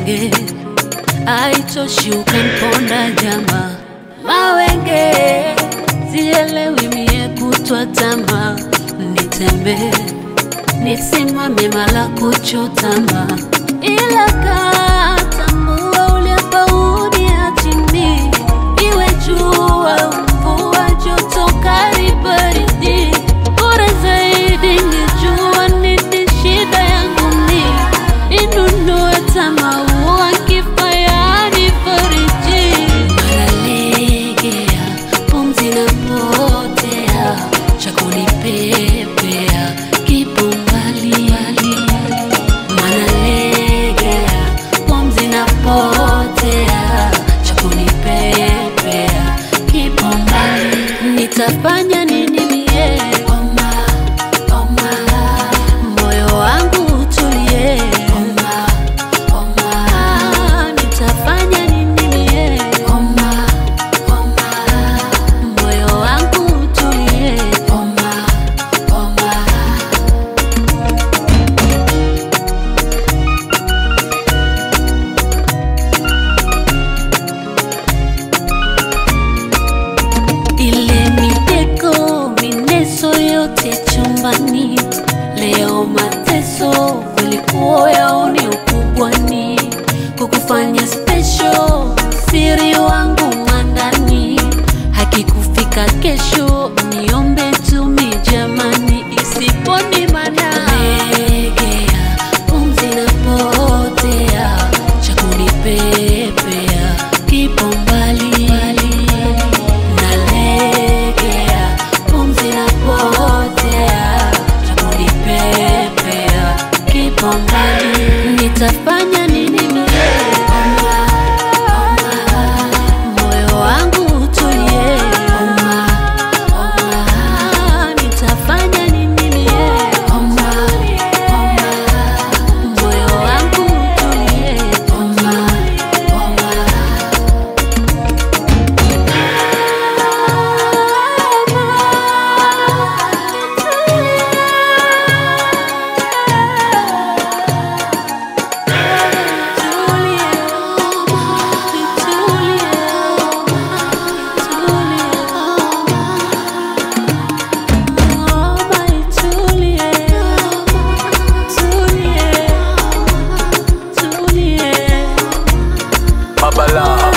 mawenge aitoshi ukamponda jama mawenge sielewi mie kutwa tama nitembee nisimame mala kuchotama ila katambua uliapaudi chini iwe jua mvua joto kali baridi bora zaidi nijua nini shida yangu ni inunue tamaua kifayani fariji manalegea pumzi na potea chakunipepea kipo mbali manalegea pumzi na potea chakunipepea kipo mbali nitafanya nini mie oma, oma. moyo wangu utulie oma, oma. nitafanya nini mie oma, oma. moyo wangu utulie oma, oma. ile mitego mineso yote chumbani leo mateso kulikuwa yaoni ukubwani kukufanya special siri wangu mandani hakikufika kesho niombe tumi jamani isiponi mana legea pumzi napotea chakunipepea kipo mbali nalegea pumzi napotea chakunipepea kipo mbali nitafanya nini mie Oma, oma. moyo wangu utulie Oma, oma. nitafanya nini mie Oma, oma. moyo wangu utulie Oma, oma. Babala